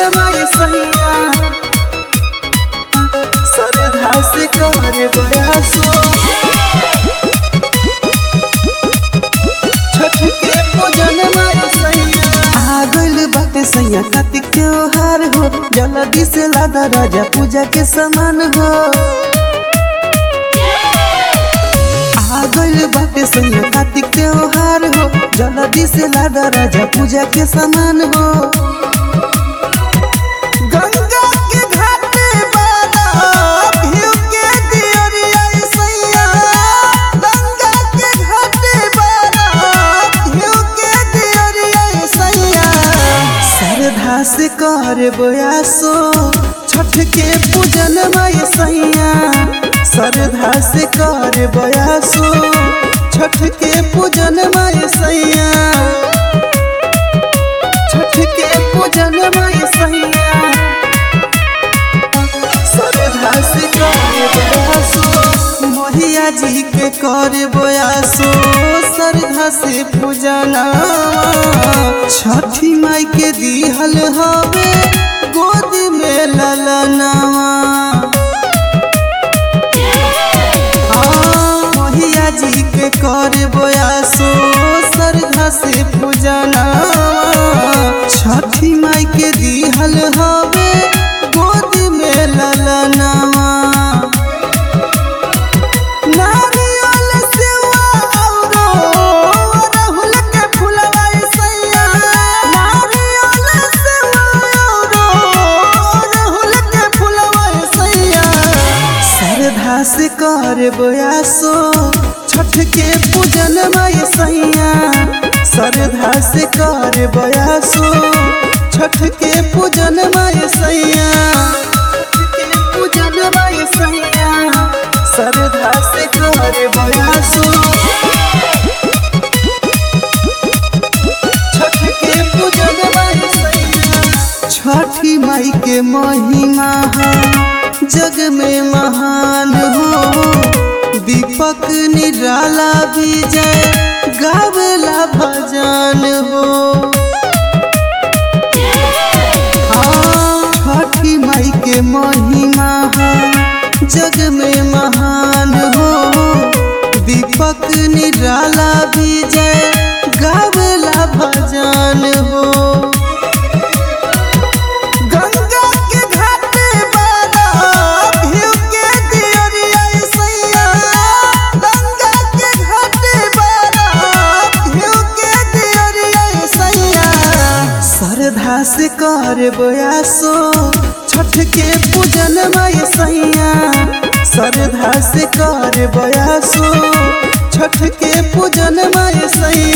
माय सैया सरधा से कर बयासो छठ के पूजन माय सैया आ गइल बाटे सैया कार्तिक त्योहार हो जल्दी से लादा राजा पूजा के सामान हो आ गइल बाटे सैया कार्तिक त्योहार हो जल्दी से लादा राजा पूजा के सामान हो गंगा के घाटे बाला भिउ के दियरिया सैया गंगा के घाटे बाला भिउ के दियरिया सैया श्रद्धा से कर बयासो छठ के पूजन माय सैया श्रद्धा से कर बयासो छठ के पूजन माय सैया छठ के पूजन माय सैया श्रद्धा से कर बयासो मोहिया जी के कर बयासो श्रद्धा से पूजना छठी माई के दिहल हवे गोद में ललनावा मोहिया जी के कर बयासो श्रद्धा से पूजना छठी माई के दिहल हवे गोद में ललनावा नारियल सेवा औरो अड़हुल के फुलवा सैया नारियल सेवा औरो अड़हुल के फुलवा सैया श्रद्धा से कर बयासो छठ के पूजन माय सैया श्रद्धा से कर बयासो छठ के पूजन माय सैया छठ के पूजन माय सैया श्रद्धा से कर बयासो छठ के पूजन माय सैया छठी माई के महिमा है जग में महान हो दीपक निराला विजय गावला भजन हो हाँ, छठी माई के महिमा है जग में महान हो दीपक निराला विजय गावला भजन हो गंगा के घाटे बाला भिउ के दियरिया सैया गंगा के घाटे बाला भिउ के दियरिया सैया श्रद्धा से कर बयासो छठ के पूजन माय सैया श्रद्धा से कर बयासो छठ के पूजन माय सैया